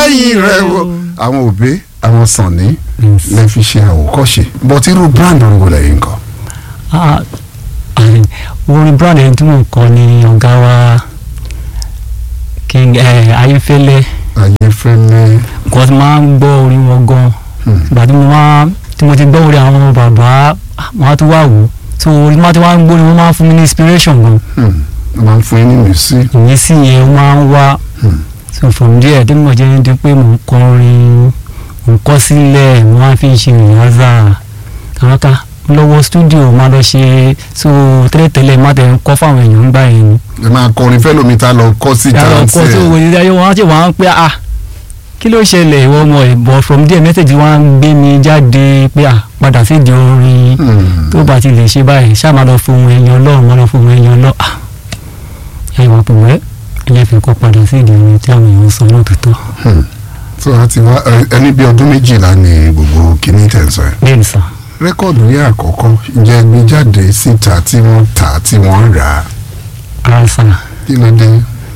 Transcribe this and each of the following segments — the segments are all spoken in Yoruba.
lẹ́yìn rẹ̀ o àwọn òbí àwọn sànni lè fi ṣe àwòkọ́ṣe but irú brand orin lẹ́yìn kan. Ah, ah, orin brand ẹni tí mò ń kọ ni ọ̀gá wa king eh, ayéfẹ́lẹ́ ayéfẹ́lẹ́ nǹkan tí máa ń gbọ́ orin wọn gan hmm, ìgbà tí mo máa tí mo ti gbọ́ orin àwọn bàbá wọn á tún wá wò ó so orin máa ti wá ń gbọ́ ni wọ́n máa ń fún mi ní inspiration gan hmm, wọ́n máa ń fún yín ní mísí. ìyẹn sì yẹn ó máa ń wá Hmm. so from there tí mo jẹ́ ní pé mò ń kọ orin mò ń kọ sílẹ̀ mo máa fi ń ṣe ìyáza kàwákà lọ́wọ́ studio máa lọ ṣe so tẹ́lẹ̀tẹ́lẹ̀ má tẹ̀ ń kọ́ fáwọn èèyàn ń gbà yẹn ni ẹ máa kọrin fẹ́ lómi tá lọ kọ́ sí yàrá tàǹtì ọkọ tó wò ní ayé wọn á ṣe wọn á pé ah kí ló ṣẹlẹ̀ ìwọ ọmọ ẹ̀ but from there message wọn á gbé mi jáde pé ah padà sí di orin tó bá ti lè ṣe báyìí ṣáà máa lọ fohùn ẹ̀yàn ọlọ́run máa lọ fohùn ẹ̀yàn ọlọ́run ah ẹ̀ wọ́n pè wẹ́ ilé fi kọ́ padà sí ìdí orin tí àwọn èèyàn ń sọ lóòótọ́ so a ti wá ẹ- ẹni bí ọdún méjìlá ni gbogbo kìíní tẹ̀sán ẹ̀. bẹ́ẹ̀ ni sà rẹ́kọ̀dù yẹn àkọ́kọ́ ǹjẹ́ gbé jáde síta tí wọ́n tà tí wọ́n rà á ara sà kí ló dé.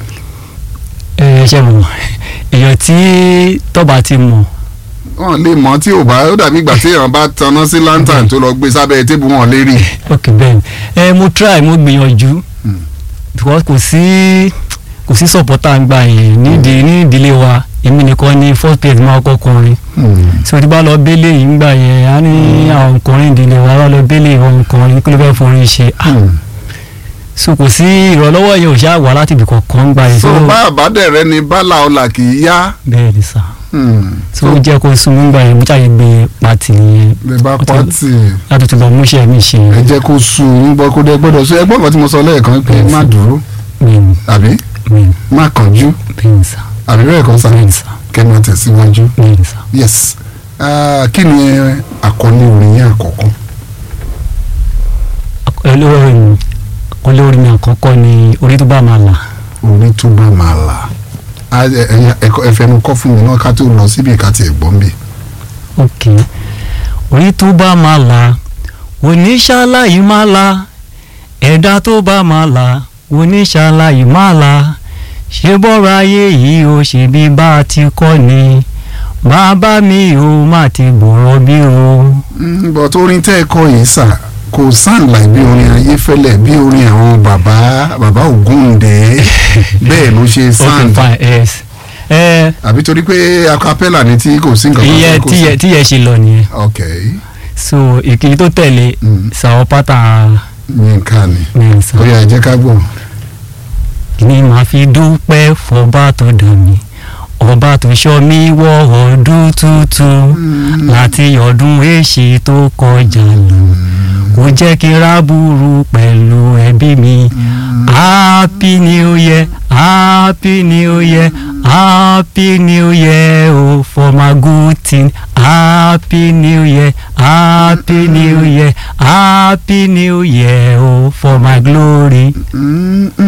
ẹ ṣe mọ̀ èèyàn tí tọ́ba ti mọ̀ wọn lè mọ tí ò bá ó dàbí ìgbà tí èèyàn bá tanná sí lantern tó lọ gbé sábẹ́ tébù wọn lè rí. ok bẹ́ẹ̀ ni ẹ mo try mo gbìyànjú Hmm. because kò sí kò sí supporter ń gbà yẹn nídìí ní ìdílé wa èmi nìkan ni first place máa kọ́ kọrin so tí bá lọ bẹ́lẹ̀ yìí ń gbà yẹn á ní àwọn ọkùnrin ìdílé wa wá lọ bẹ́lẹ̀ ìwọ̀n ọkùnrin kí ló fẹ́ forin ṣe Ah, so kò sí ìrànlọ́wọ́ yẹn ò ṣáà wá láti ibì kankan ń gbà yẹn so bá àbádẹ́rẹ́ ni bálá ọ̀la kì í yá. bẹ́ẹ̀ ni sà Hmm. so ó jẹ́ kó sún mí gbà yẹn mo ṣàyè gbé pàtì yẹn lè bá pátì láti tún lọ múṣẹ́ mi ṣe ẹ jẹ́ kó sùn ń gbọ́ kó dé gbọ́dọ̀ sọ ẹgbọ́n kan tí mo sọ lẹ́ẹ̀kan pé má dúró bẹ́ẹ̀ni àbí bẹ́ẹ̀ni má kánjú bẹ́ẹ̀ni sà àbí bẹ́ẹ̀ kan sá bẹ́ẹ̀ni sà kẹ́ máa tẹ̀síwájú. bẹ́ẹ̀ni sà. yes Ah, kí ni àkọlé orin yẹn àkọ́kọ́. olórí mi olórí mi àkọ́kọ́ ni orí tó bá máa là orí tó bá máa là á ẹ- ẹ- ẹkọ- ẹ fẹnu kọ́ fún mi náà ká tó lọ síbi ká tiẹ̀ gbọ́n bì. ok orí tó bá máa là oníṣàlàyé máa là ẹ̀dá tó bá máa là oníṣàlàyé máa là ṣé bọ́rọ̀ ayé yìí ó ṣe bí bá a ti kọ́ ni bàbá mi ò má ti gbọ̀rọ̀ bí o. but orin tẹ́ ẹ kọ yìí sà kò sound like bí orin ayéfẹ́lẹ́ bí orin àwọn bàbá bàbá Ògúndé bẹ́ẹ̀ ló ṣe ok sound fine yes ẹ àbí torí pé acapella ni tí kò sí nǹkan kan iye tó kò tíyẹ sí. tíyẹ ṣe lọ nìyẹn ok so ìkíni tó tẹ̀lé Mm. sàwọn pátá Yínká ni mẹ́rin sàn. ó yá ẹ jẹ́ ká gbọ́. ni màá fi dúpẹ́ fọba tó dà mí ọba tó ṣọ́ mi wọ ọdún tuntun láti ọdún èṣì tó kọjá lọ kò jẹ́ kí n rábùrú pẹ̀lú ẹbí mi happy new year happy new year happy new year oh for my good thing happy new year happy new year happy new year oh for my glory. Mm, mm,